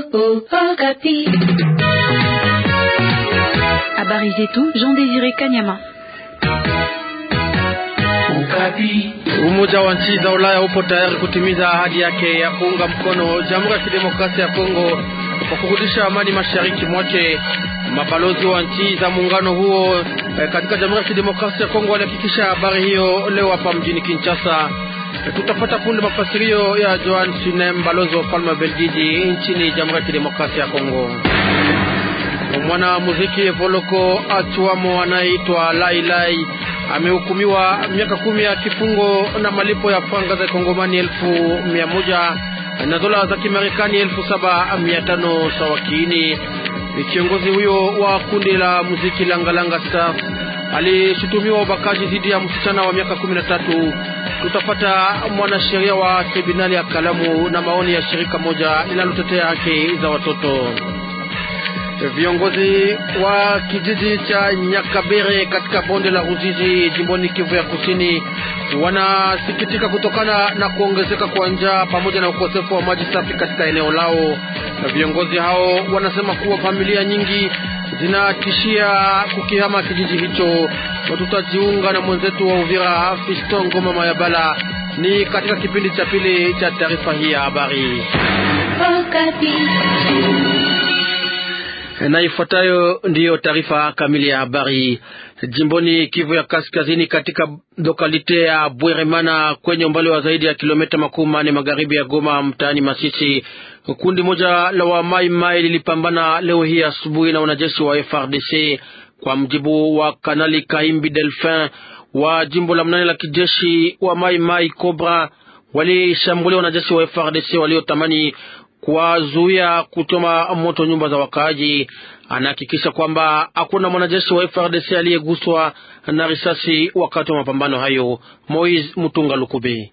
Habari zetu Jean Désiré Kanyama. Umoja wa nchi za Ulaya upo tayari kutimiza ahadi yake ya kuunga mkono Jamhuri ya Kidemokrasia ya Kongo kwa kurudisha amani mashariki mwake. Mabalozi wa nchi za muungano huo eh, katika Jamhuri ya Kidemokrasia ya Kongo walihakikisha habari hiyo leo hapa mjini Kinshasa. Eh, tutapata punde mafasirio ya Joan Sinem, balozi wa ufalme wa Belgiji nchini Jamhuri ya Kidemokrasia ya Kongo. Mwana muziki Voloko Achuamo anayeitwa Lai Lai amehukumiwa miaka kumi ya kifungo na malipo ya franga za kongomani elfu mia moja na dola za Kimarekani elfu saba mia tano sawa kiini. Kiongozi huyo wa kundi la muziki Langalanga Stars alishutumiwa ubakaji dhidi ya msichana wa miaka kumi na tatu. Tutapata mwanasheria wa tribunali ya Kalamu na maoni ya shirika moja linalotetea haki za watoto. Viongozi wa kijiji cha Nyakabere katika bonde la Ruzizi jimboni Kivu ya Kusini wanasikitika kutokana na kuongezeka kwa njaa pamoja na ukosefu wa maji safi katika eneo lao. Viongozi hao wanasema kuwa familia nyingi zinatishia kukihama kijiji hicho. Tutajiunga na mwenzetu wa Uvira Fiston Ngoma Mayabala ni katika kipindi cha pili cha taarifa hii ya habari na ifuatayo ndiyo taarifa kamili ya habari. Jimboni Kivu ya Kaskazini, katika lokalite ya Bweremana kwenye umbali wa zaidi ya kilomita makumi manne magharibi ya Goma, mtaani Masisi, kundi moja la wa Mai Mai lilipambana leo hii asubuhi na wanajeshi wa FRDC. Kwa mjibu wa Kanali Kaimbi Delfin wa jimbo la mnane la kijeshi wa Mai Mai Cobra, walishambulia wanajeshi wa FRDC waliotamani kuwazuia kuchoma moto nyumba za wakaaji. Anahakikisha kwamba hakuna mwanajeshi wa FRDC aliyeguswa na risasi wakati wa mapambano hayo. Moise Mutunga Lukube.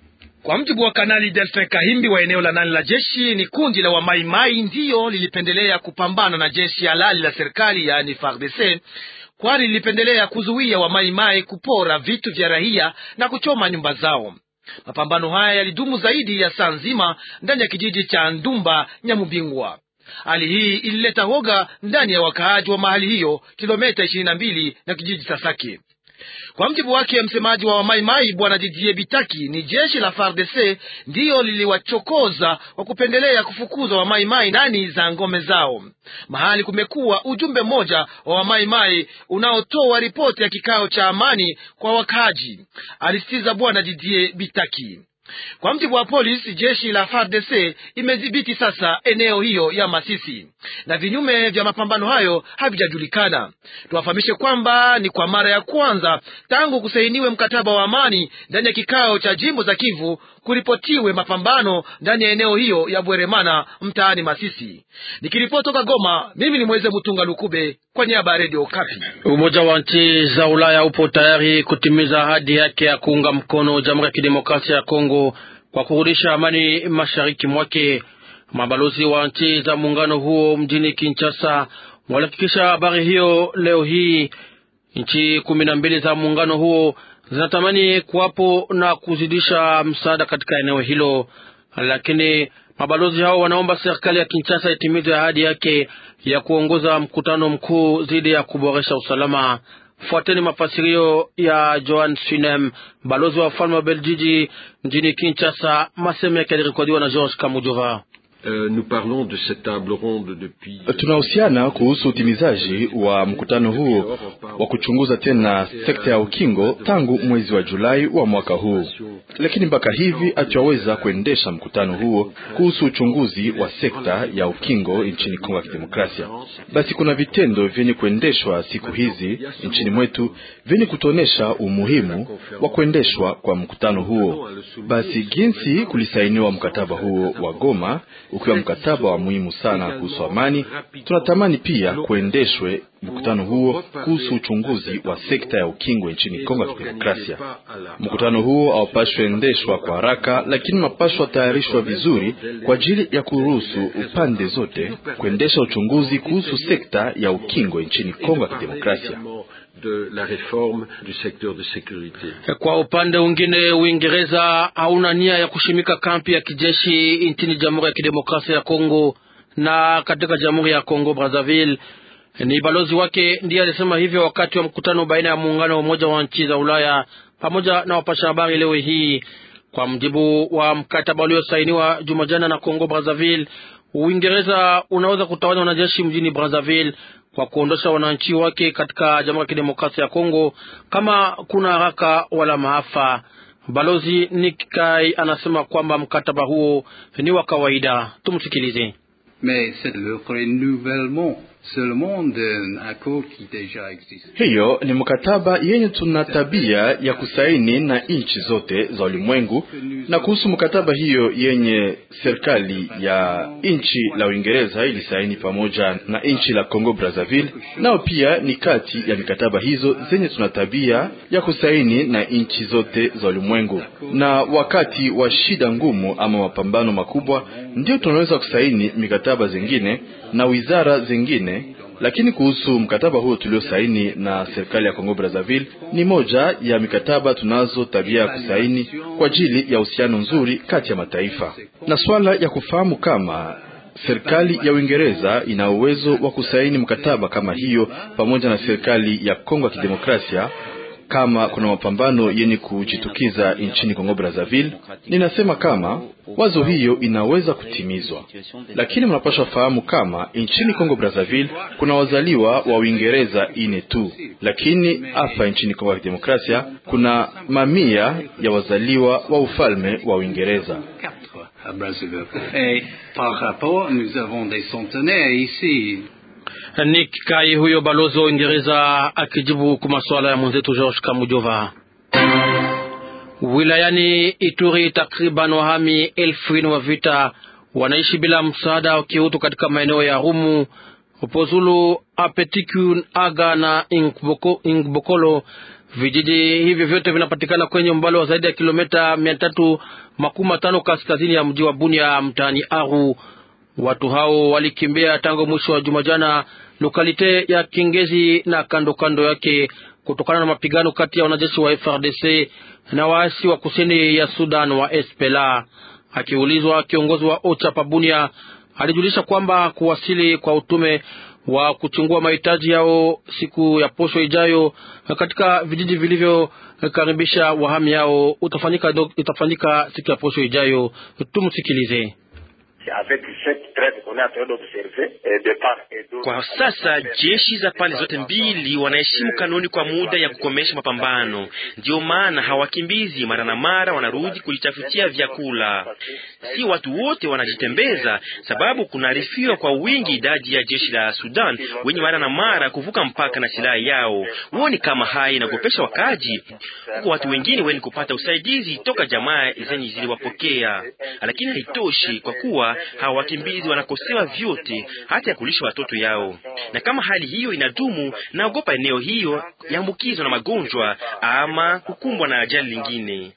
Kwa mjibu wa Kanali Delfin Kahimbi wa eneo la nane la jeshi, ni kundi la wamaimai ndiyo lilipendelea kupambana na jeshi halali la serikali, yaani FARDC, kwani lilipendelea kuzuia wamaimai kupora vitu vya raia na kuchoma nyumba zao. Mapambano haya yalidumu zaidi ya saa nzima ndani ya kijiji cha Ndumba Nyamubingwa. Hali hii ilileta woga ndani ya wakaaji wa mahali hiyo, kilomita ishirini na mbili na kijiji cha Sake. Kwa mjibu wake msemaji wa wamaimai bwana Didie Bitaki, ni jeshi la FARDC ndiyo liliwachokoza wa kupendelea kufukuza wamaimai ndani za ngome zao. Mahali kumekuwa ujumbe mmoja wa wamaimai unaotoa ripoti ya kikao cha amani kwa wakaaji, alisitiza bwana Didie Bitaki. Kwa mjibu wa polisi, jeshi la FARDC imedhibiti sasa eneo hiyo ya Masisi na vinyume vya mapambano hayo havijajulikana. Tuwafahamishe kwamba ni kwa mara ya kwanza tangu kusainiwe mkataba wa amani ndani ya kikao cha jimbo za Kivu kuripotiwe mapambano ndani ya eneo hiyo ya Bweremana mtaani Masisi. Nikiripoti toka Goma, mimi ni Mweze Mutunga Lukube kwa niaba ya Radio Kapi. Umoja wa nchi za Ulaya upo tayari kutimiza ahadi yake ya kuunga mkono Jamhuri ya Kidemokrasia ya Kongo kwa kurudisha amani mashariki mwake. Mabalozi wa nchi za muungano huo mjini Kinshasa walihakikisha habari hiyo leo hii. Nchi kumi na mbili za muungano huo zinatamani kuwapo na kuzidisha msaada katika eneo hilo, lakini mabalozi hao wanaomba serikali ya Kinshasa itimize ahadi yake ya kuongoza mkutano mkuu dhidi ya kuboresha usalama. Fuateni mafasirio ya Joan Sinem, balozi wa ufalme wa Beljiji mjini Kinshasa. Masemo yake yalirekodiwa na George Kamujova. Tunahusiana kuhusu utimizaji wa mkutano huo wa kuchunguza tena sekta ya ukingo tangu mwezi wa Julai wa mwaka huu, lakini mpaka hivi hatuweza kuendesha mkutano huo kuhusu uchunguzi wa sekta ya ukingo nchini Kongo ya Kidemokrasia. Basi kuna vitendo vyenye kuendeshwa siku hizi nchini mwetu vyenye kutuonesha umuhimu wa kuendeshwa kwa mkutano huo. Basi jinsi kulisainiwa mkataba huo wa Goma ukiwa mkataba wa muhimu sana kuhusu amani, tunatamani pia kuendeshwe mkutano huo kuhusu uchunguzi wa sekta ya ukingo nchini Kongo ya Kidemokrasia. Mkutano huo haupashwe endeshwa kwa haraka, lakini mapashwa tayarishwa vizuri kwa ajili ya kuruhusu upande zote kuendesha uchunguzi kuhusu sekta ya ukingo nchini Kongo ya Kidemokrasia. de la réforme du secteur de sécurité. Kwa upande mwingine, Uingereza hauna nia ya kushimika kampi ya kijeshi nchini Jamhuri ya Kidemokrasia ya Kongo na katika Jamhuri ya Kongo Brazzaville. Ni balozi wake ndiye alisema hivyo wakati wa mkutano baina ya muungano wa umoja wa nchi za Ulaya pamoja na wapasha habari leo hii. Kwa mjibu wa mkataba uliosainiwa juma jana na Kongo Brazzaville, Uingereza unaweza kutawanya wanajeshi mjini Brazzaville kwa kuondosha wananchi wake katika Jamhuri ya Kidemokrasia ya Kongo kama kuna haraka wala maafa. Balozi Nick Kai anasema kwamba mkataba huo ni wa kawaida. Tumsikilize. Mais c'est le renouvellement seulement d'un accord qui déjà existe. Hiyo ni mkataba yenye tuna tabia ya kusaini na nchi zote za ulimwengu. Na kuhusu mkataba hiyo yenye serikali ya nchi la Uingereza ilisaini pamoja na nchi la Congo Brazzaville, nao pia ni kati ya mikataba hizo zenye tuna tabia ya kusaini na nchi zote za ulimwengu. Na wakati wa shida ngumu ama mapambano makubwa, ndio tunaweza kusaini mikataba zingine na wizara zingine lakini kuhusu mkataba huo tuliosaini na serikali ya Kongo Brazzaville, ni moja ya mikataba tunazo tabia ya kusaini kwa ajili ya uhusiano nzuri kati ya mataifa, na swala ya kufahamu kama serikali ya Uingereza ina uwezo wa kusaini mkataba kama hiyo pamoja na serikali ya Kongo ya Kidemokrasia kama kuna mapambano yenye kujitukiza nchini Kongo Brazzaville, ninasema kama wazo hiyo inaweza kutimizwa, lakini mnapaswa fahamu kama nchini Kongo Brazzaville kuna wazaliwa wa Uingereza ine tu, lakini hapa nchini Kongo ya Demokrasia kuna mamia ya wazaliwa wa ufalme wa Uingereza. à Brazzaville. Et par rapport, nous avons des centenaires ici. Nick Kai huyo balozi wa Uingereza akijibu kwa masuala ya mwenzetu George Kamujova. Wilayani Ituri, takriban wahami elfu nne wa vita wanaishi bila msaada wa kiutu katika maeneo ya Rumu, Pozulu, Apetikun, Aga na Ingboko, Ingbokolo. Vijiji hivyo vyote vinapatikana kwenye umbali wa zaidi ya kilomita mia tatu makumi matano kaskazini ya mji wa Bunia mtaani Aru. Watu hao walikimbia tangu mwisho wa juma jana lokalite ya Kingezi na kando kando yake kutokana na mapigano kati ya wanajeshi wa FRDC na waasi wa kusini ya Sudan wa SPLA. Akiulizwa, kiongozi wa OCHA Pabunia alijulisha kwamba kuwasili kwa utume wa kuchungua mahitaji yao siku ya posho ijayo katika vijiji vilivyokaribisha wahami yao utafanyika, utafanyika siku ya posho ijayo. Tumsikilize. Kwa sasa jeshi za pande zote mbili wanaheshimu kanuni kwa muda ya kukomesha mapambano. Ndiyo maana hawakimbizi, mara na mara wanarudi kujitafutia vyakula. Si watu wote wanajitembeza, sababu kunaarifiwa kwa wingi idadi ya jeshi la Sudan wenye mara na mara kuvuka mpaka na silaha yao. Huoni kama haya inagopesha wakaji? Huko watu wengine weni kupata usaidizi toka jamaa zenye ziliwapokea, lakini haitoshi kwa kuwa hawa wakimbizi wanakosewa vyote hata ya kulisha watoto yao, na kama hali hiyo inadumu, naogopa eneo hiyo yaambukizwa na magonjwa ama kukumbwa na ajali lingine.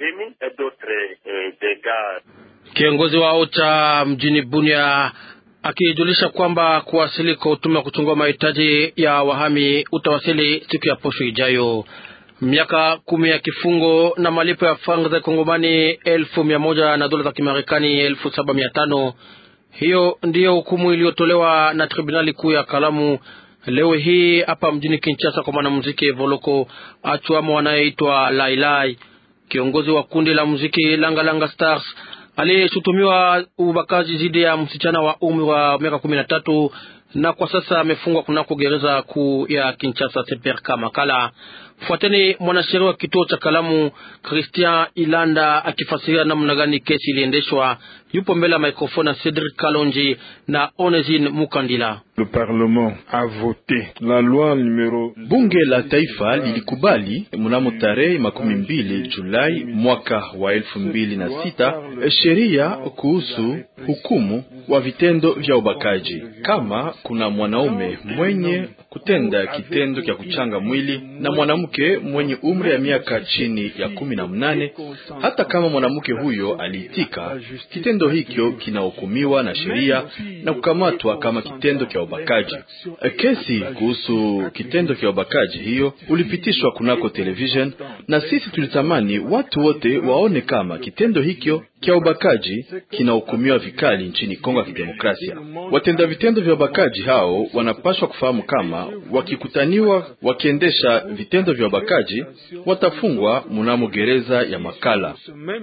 Kiongozi wa OCHA mjini Bunia akijulisha kwamba kuwasili kwa utume wa kuchungua mahitaji ya wahami utawasili siku ya posho ijayo. Miaka kumi ya kifungo na malipo ya franga za kongomani elfu mia moja na dola za Kimarekani elfu saba mia tano. Hiyo ndiyo hukumu iliyotolewa na tribunali kuu ya Kalamu leo hii hapa mjini Kinshasa kwa mwanamuziki Voloko Achwamo anayeitwa Lailai, kiongozi wa kundi la muziki Langa Langa Stars aliyeshutumiwa ubakaji dhidi ya msichana wa umri wa miaka kumi na tatu na kwa sasa amefungwa kunako gereza kuu ya Kinshasa Seperka Makala. Fuateni mwanasheria wa kituo cha Kalamu Christian Ilanda akifasiria namna gani kesi iliendeshwa. Yupo mbele ya maikrofoni na Cedric Kalonji na Onesine Mukandila. Le Parlement a voté la loi numero... Bunge la Taifa lilikubali mnamo tarehe makumi mbili Julai mwaka wa elfu mbili na sita sheria kuhusu hukumu wa vitendo vya ubakaji. Kama kuna mwanaume mwenye kutenda kitendo cha kuchanga mwili na mwanamke mwenye umri ya miaka chini ya kumi na mnane. Hata kama mwanamke huyo aliitika, kitendo hicho kinahukumiwa na sheria na kukamatwa kama kitendo cha ubakaji. Kesi kuhusu kitendo cha ubakaji hiyo ulipitishwa kunako television, na sisi tulitamani watu wote waone kama kitendo hicho cha ubakaji kinahukumiwa vikali nchini Kongo ya Kidemokrasia. Watenda vitendo vya ubakaji hao wanapaswa kufahamu kama wakikutaniwa wakiendesha vitendo vya ubakaji watafungwa mnamo gereza ya Makala.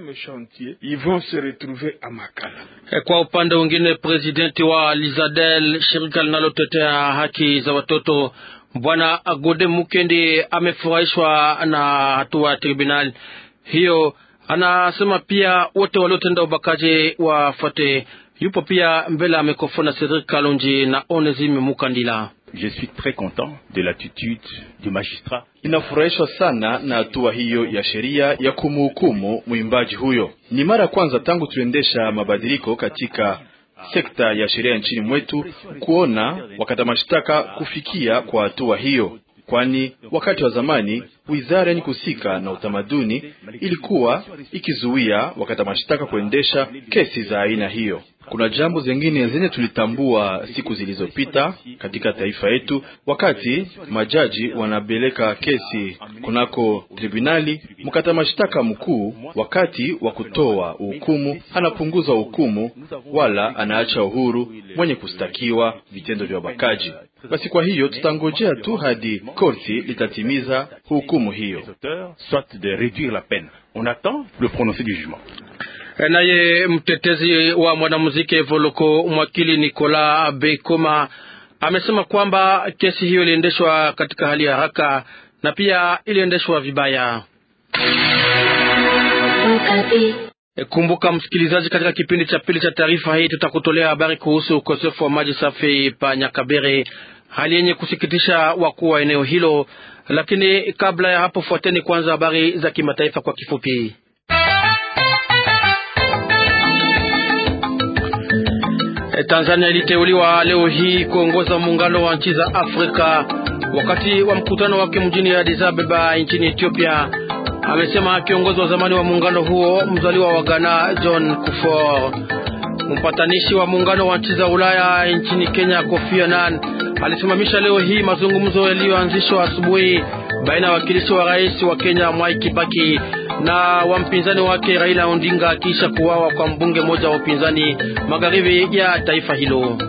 Kwa upande mwingine, presidenti wa Lizadel, shirika linalotetea haki za watoto, bwana Agode Mukendi amefurahishwa na hatua ya tribunal hiyo. Anasema pia wote waliotenda ubakaji wafuate. Yupo pia mbele ya mikrofoni Cedric Kalonji na Onesime Mukandila. Je suis très content de l'attitude du magistrat. Inafurahishwa sana na hatua hiyo ya sheria ya kumhukumu mwimbaji huyo. Ni mara ya kwanza tangu tuendesha mabadiliko katika sekta ya sheria nchini mwetu kuona wakata mashtaka kufikia kwa hatua hiyo, kwani wakati wa zamani wizara yenye kuhusika na utamaduni ilikuwa ikizuia wakata mashtaka kuendesha kesi za aina hiyo. Kuna jambo zingine zenye tulitambua siku zilizopita katika taifa yetu, wakati majaji wanapeleka kesi kunako tribunali, mkata mashtaka mkuu wakati wa kutoa hukumu anapunguza hukumu wala anaacha uhuru mwenye kustakiwa vitendo vya ubakaji. Basi kwa hiyo tutangojea tu hadi korti litatimiza hukumu hiyo. Soit de réduire la peine. On attend le prononcé du jugement. Naye mtetezi wa mwanamuziki Voloko mwakili Nicolas Bekoma amesema kwamba kesi hiyo iliendeshwa katika hali ya haraka na pia iliendeshwa vibaya. Kumbuka msikilizaji, katika kipindi cha pili cha taarifa hii tutakutolea habari kuhusu ukosefu wa maji safi pa Nyakabere, hali yenye kusikitisha wakuu wa eneo hilo. Lakini kabla ya hapo, fuateni kwanza habari za kimataifa kwa kifupi. Tanzania iliteuliwa leo hii kuongoza muungano wa nchi za Afrika wakati wa mkutano wake mjini Addis Ababa nchini Ethiopia, amesema kiongozi wa zamani wa muungano huo mzaliwa wa Ghana John Kufuor. Mpatanishi wa muungano wa nchi za Ulaya nchini Kenya Kofi Annan alisimamisha leo hii mazungumzo yaliyoanzishwa asubuhi baina ya wakilishi wa rais wa Kenya Mwai Kibaki na wa mpinzani wake Raila Odinga kisha kuwawa kwa mbunge mmoja wa upinzani magharibi ya taifa hilo.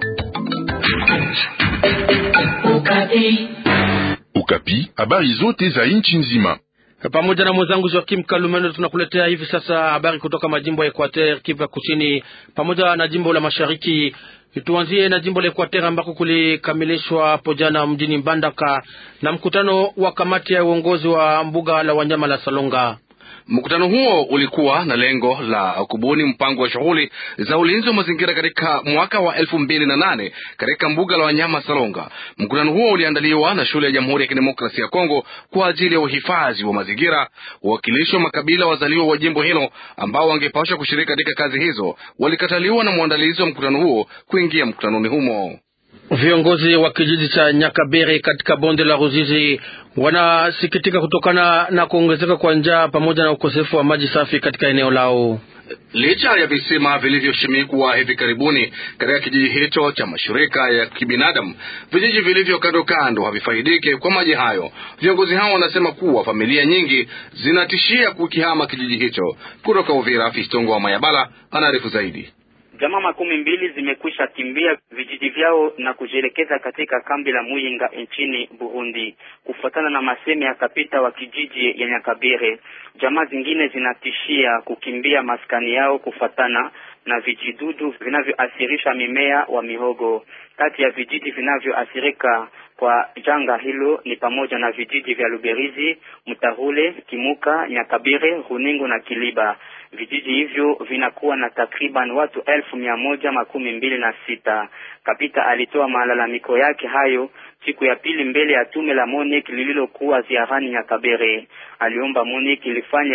Ukapi, Ukapi, habari zote za nchi nzima pamoja na mwenzangu Joakim Kalumendo tunakuletea hivi sasa habari kutoka majimbo ya Equateur, Kivu ya kusini pamoja na jimbo la mashariki. Tuanzie na jimbo la Equateur ambako kulikamilishwa hapo jana mjini Mbandaka na mkutano wa kamati ya uongozi wa mbuga la wanyama la Salonga. Mkutano huo ulikuwa na lengo la kubuni mpango wa shughuli za ulinzi wa mazingira katika mwaka wa elfu mbili na nane katika mbuga la wanyama Salonga. Mkutano huo uliandaliwa na shule ya Jamhuri ya Kidemokrasia ya Kongo kwa ajili ya uhifadhi wa mazingira. Wawakilishi wa makabila wazaliwa wa jimbo hilo ambao wangepashwa kushiriki katika kazi hizo walikataliwa na mwandalizi wa mkutano huo kuingia mkutanoni humo. Viongozi wa kijiji cha Nyakabere katika bonde la Ruzizi wanasikitika kutokana na kuongezeka kwa njaa pamoja na ukosefu wa maji safi katika eneo lao. Licha ya visima vilivyoshimikwa hivi karibuni katika kijiji hicho cha mashirika ya kibinadamu, vijiji vilivyo kando kando havifaidiki kwa maji hayo. Viongozi hao wanasema kuwa familia nyingi zinatishia kukihama kijiji hicho. Kutoka Uvira, Fistongo wa Mayabala anaarifu zaidi. Jamaa makumi mbili zimekwisha kimbia vijiji vyao na kujielekeza katika kambi la Muyinga nchini Burundi, kufuatana na masemi ya kapita wa kijiji ya Nyakabere. Jamaa zingine zinatishia kukimbia maskani yao kufuatana na vijidudu vinavyoathirisha mimea wa mihogo. Kati ya vijiji vinavyoathirika kwa janga hilo ni pamoja na vijiji vya Luberizi, Mutahule, Kimuka, Nyakabere, Runingo na Kiliba. Vijiji hivyo vinakuwa na takriban watu elfu mia moja makumi mbili na sita. Kapita alitoa malalamiko yake hayo siku ya pili mbele ya tume la MONUC lililokuwa ziarani Nyakabere. Aliomba MONUC lifanye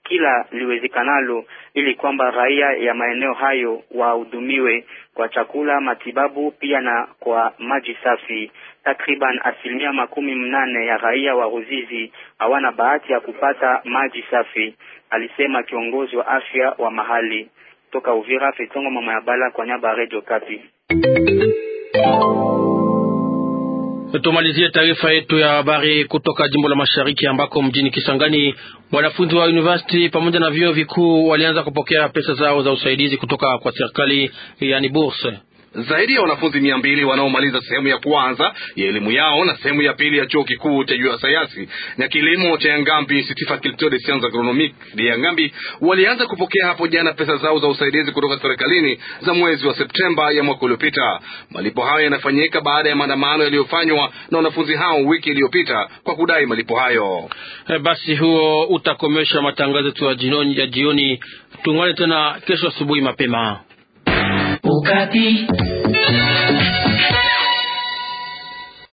kila liwezekanalo ili kwamba raia ya maeneo hayo wahudumiwe kwa chakula, matibabu pia na kwa maji safi. Takriban asilimia makumi mnane ya raia wa Ruzizi hawana bahati ya kupata maji safi, alisema kiongozi wa afya wa mahali. Toka Uvira, Fetongo mama ya Bala kwa nyaba Radio Kapi. Tumalizie taarifa yetu ya habari kutoka jimbo la Mashariki ambako mjini Kisangani wanafunzi wa university pamoja na vyuo vikuu walianza kupokea pesa zao za usaidizi kutoka kwa serikali, yani bourse. Zaidi ya wanafunzi mia mbili wanaomaliza sehemu ya kwanza ya elimu yao na sehemu ya pili ya chuo kikuu cha juu ya sayansi na kilimo cha Yangambi Institut Faculté des Sciences Agronomiques de Yangambi walianza kupokea hapo jana pesa zao za usaidizi kutoka serikalini za mwezi wa Septemba ya mwaka uliopita. Malipo hayo yanafanyika baada ya maandamano yaliyofanywa na wanafunzi hao wiki iliyopita kwa kudai malipo hayo. E, basi huo utakomesha matangazo yetu ya jioni, ya jioni. Tungane tena kesho asubuhi mapema. Ukati.